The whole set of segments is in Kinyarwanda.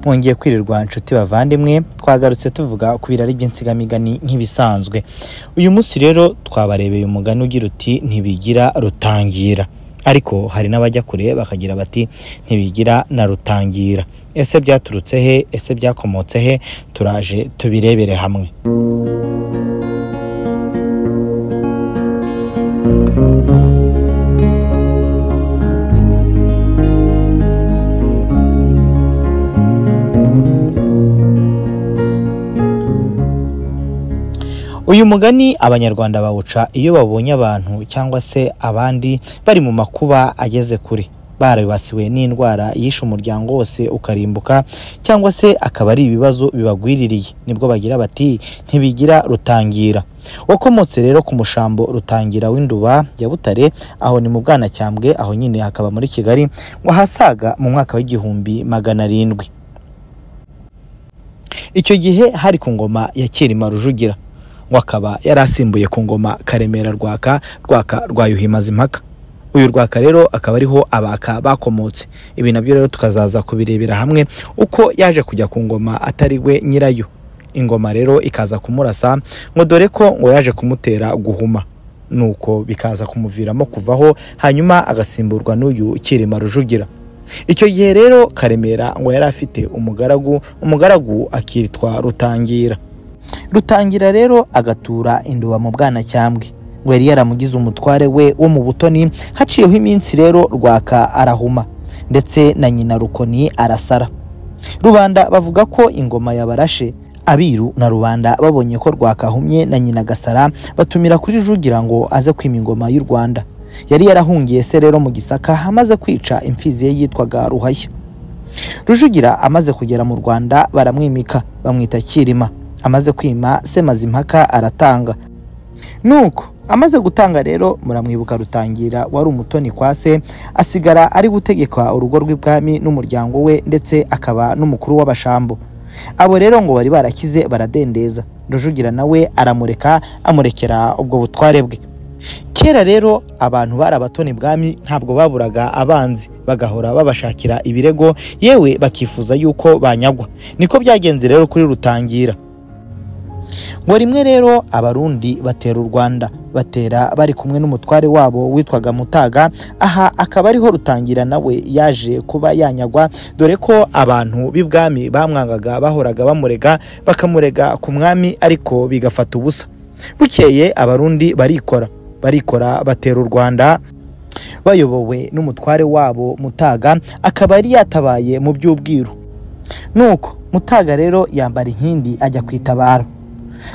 mwongeye kwirirwa inshuti bavandimwe twagarutse tuvuga ku birari by'insigamigani nk'ibisanzwe uyu munsi rero twabarebeye umugani ugira uti ntibigira rutangira ariko hari n'abajya kure bakagira bati ntibigira na rutangira ese byaturutse he ese byakomotse he turaje tubirebere hamwe uyu mugani abanyarwanda bawuca iyo babonye abantu cyangwa se abandi bari mu makuba ageze kure baribasiwe n'indwara yishe umuryango wose ukarimbuka cyangwa se akaba ari ibibazo bibagwiririye nibwo bagira bati ntibigira rutangira wakomotse rero ku mushambo rutangira w'induba ya butare aho ni mu bwanacyambwe aho nyine hakaba muri kigali wahasaga mu mwaka w'igihumbi magana arindwi icyo gihe hari ku ngoma ya kirima rujugira ngo akaba yari asimbuye ku ngoma karemera rwaka rwaka rwa impaka uyu rwaka rero akaba ariho abaka bakomotse ibi nabyo rero tukazaza kubirebera hamwe uko yaje kujya ku ngoma atari we nyirayo ingoma rero ikaza kumurasa ngo dore ko ngo yaje kumutera guhuma nuko bikaza kumuviramo kuvaho hanyuma agasimburwa n'uyu kirima rujugira icyo gihe rero karemera ngo yari afite umugaragu umugaragu akitwa rutangira rutangira rero agatura induba mu bwanacyambwe ngo yari yaramugize umutware we wo mu butoni haciyeho iminsi rero rwaka arahuma ndetse na nyina rukoni arasara rubanda bavuga ko ingoma yabarashe abiru na rubanda babonye ko rwakahumye na nyina gasara batumira kuri rugira ngo aze kwima ingoma y'u rwanda yari yarahungiye se rero mu gisaka amaze kwica imfizi ye yitwaga ruhashya rujugira amaze kugera mu rwanda baramwimika bamwita kirima amaze kwima semazimpaka aratanga nuko amaze gutanga rero muramwibuka rutangira wari umutoni kwa se asigara ari gutegeka urugo rw'ibwami n'umuryango we ndetse akaba n'umukuru w'abashambo abo rero ngo bari barakize baradendeza rujugira nawe aramureka amurekera ubwo butware bwe kera rero abantu bari abatoni bwami ntabwo baburaga abanzi bagahora babashakira ibirego yewe bakifuza yuko banyagwa niko byagenze rero kuri rutangira ngo rimwe rero abarundi batera u rwanda batera bari kumwe n'umutware wabo witwaga mutaga aha akaba ariho rutangira nawe yaje kuba yanyagwa dore ko abantu b'ibwami bamwangaga bahoraga bamurega bakamurega ku mwami ariko bigafata ubusa bukeye abarundi barikora barikora batera u rwanda bayobowe n'umutware wabo mutaga akaba yari yatabaye mu by'ubwiru nuko mutaga rero yambara inkindi ajya kwitabara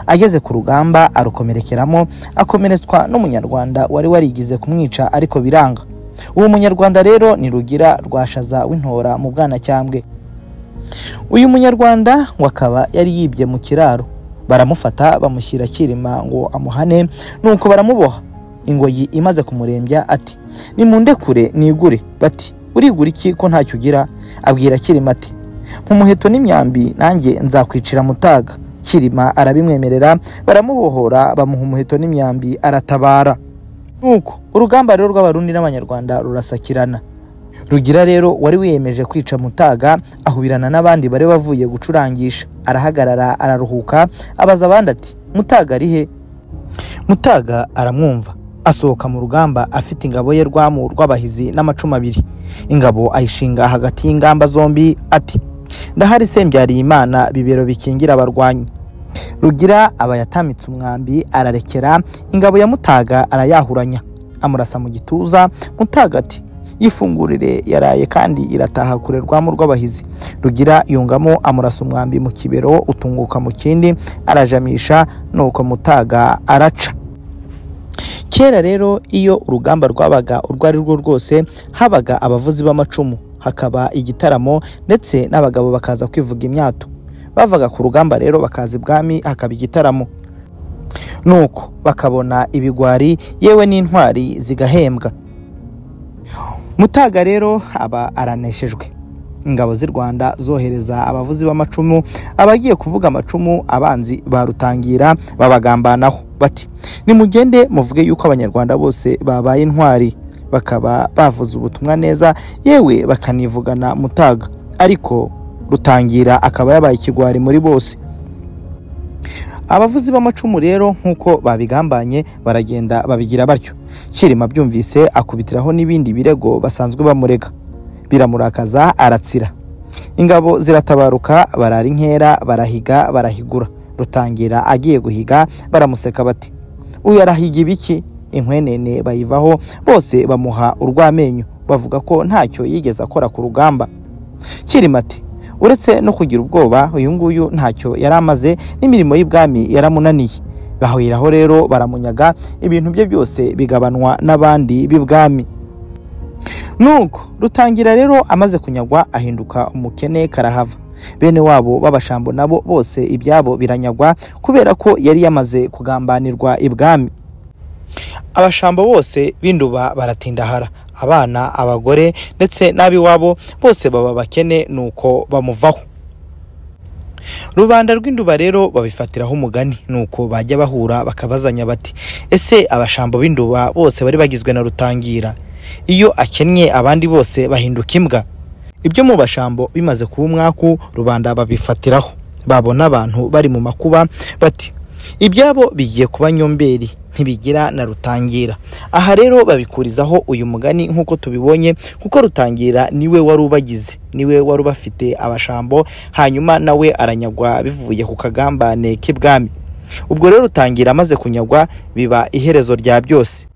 ageze ku rugamba arukomerekeramo akomeretswa n'umunyarwanda wari warigize kumwica ariko biranga uwo munyarwanda rero ni rugira rwashaza w'intora mu bwanacyambwe uyu munyarwanda ngo akaba yari yibye mu kiraro baramufata bamushyira kirima ngo amuhane nuko baramuboha ingoyi imaze kumurembya ati nimunde kure nigure bati urigura iki ko ntacyo ugira abwira kirima ati mu muheto n'imyambi nanjye nzakwicira mutaga kirima arabimwemerera baramubohora bamuha umuheto n'imyambi aratabara nuko urugamba rero rw'abarundi n'abanyarwanda rurasakirana rugira rero wari wiyemeje kwica mutaga ahubirana n'abandi bari bavuye gucurangisha arahagarara araruhuka abaza abandi ati mutaga ari he mutaga aramwumva asohoka mu rugamba afite ingabo ye rwamu rw'abahizi n'amacumu abiri ingabo ayishinga hagati y'ingamba zombi ati ndahari sembyariye imana bibero bikingira abarwanyi rugira aba yatamitse umwambi ararekera ingabo ya mutaga arayahuranya amurasa mu gituza mutaga ati yifungurire yaraye kandi irataha kure rwamu rw'abahizi rugira yungamo amurasa umwambi mu kibero utunguka mu kindi arajamisha nuko mutaga araca kera rero iyo urugamba rwabaga urwo ari rwo rwose habaga abavuzi b'amacumu hakaba igitaramo ndetse n'abagabo bakaza kwivuga imyato bavaga ku rugamba rero bakaza ibwami hakaba igitaramo nuko bakabona ibigwari yewe n'intwari zigahembwa mutaga rero aba araneshejwe ingabo z'u rwanda zohereza abavuzi b'amacumu abagiye kuvuga amacumu abanzi barutangira babagambanaho bati nimugende muvuge yuko abanyarwanda bose babaye intwari bakaba bavuze ubutumwa neza yewe bakanivugana mutaga ariko rutangira akaba yabaye ikigwari muri bose abavuzi b'amacumu rero nk'uko babigambanye baragenda babigira batyo kirima byumvise akubitiraho n'ibindi birego basanzwe bamurega biramurakaza aratsira ingabo ziratabaruka barara inkera barahiga barahigura rutangira agiye guhiga baramuseka bati uyu arahiga ibiki inkwenene bayivaho bose bamuha urw'amenyo bavuga ko ntacyo yigeze akora ku rugamba kirima ati uretse no kugira ubwoba uyu nguyu ntacyo yari amaze n'imirimo y'ibwami yaramunaniye bahuriraho rero baramunyaga ibintu bye byose bigabanwa n'abandi b'ibwami nuko rutangira rero amaze kunyagwa ahinduka umukene karahava bene wabo b'abashambo nabo bose ibyabo biranyagwa kubera ko yari yamaze kugambanirwa ibwami abashambo bose b'induba baratindahara abana abagore ndetse n'ab'iwabo bose baba bakene nuko bamuvaho rubanda rw'induba rero babifatiraho umugani nuko bajya bahura bakabazanya bati ese abashambo b'induba bose bari bagizwe na rutangira iyo akennye abandi bose bahinduka imbwa ibyo mu bashambo bimaze kuba umwaku rubanda babifatiraho babona abantu bari mu makuba bati ibyabo bigiye kuba nyomberi ntibigira na rutangira aha rero babikurizaho uyu mugani nk'uko tubibonye kuko rutangira niwe wari ubagize niwe wari ubafite abashambo hanyuma nawe aranyagwa bivuye ku kagambane k'ibwami ubwo rero rutangira amaze kunyagwa biba iherezo rya byose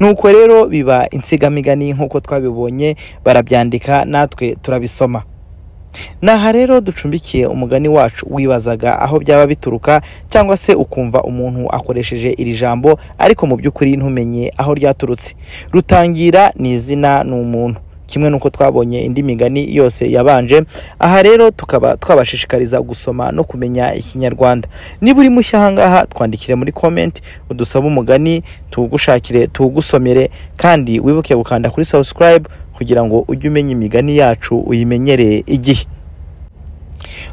nuko rero biba insigamigani nk'uko twabibonye barabyandika natwe turabisoma ni aha rero ducumbikiye umugani wacu wibazaga aho byaba bituruka cyangwa se ukumva umuntu akoresheje iri jambo ariko mu by'ukuri ntumenye aho ryaturutse rutangira ni izina ni umuntu kimwe n'uko twabonye indi migani yose yabanje aha rero tukaba twabashishikariza gusoma no kumenya ikinyarwanda niba uri mushya ahangaha twandikire muri komenti udusabe umugani tuwugushakire tuwugusomere kandi wibuke gukanda kuri subscribe kugira ngo ujye umenya imigani yacu uyimenyereye igihe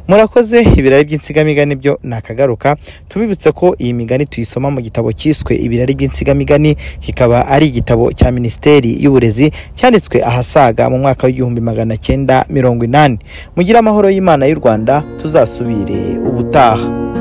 murakoze ibirari by'insigamigani byo nakagaruka tubibutse ko iyi migani tuyisoma mu gitabo cyiswe ibirari by'insigamigani kikaba ari igitabo cya minisiteri y'uburezi cyanditswe ahasaga mu mwaka w'igihumbi magana cyenda mirongo inani mugire amahoro y'imana y'u rwanda tuzasubire ubutaha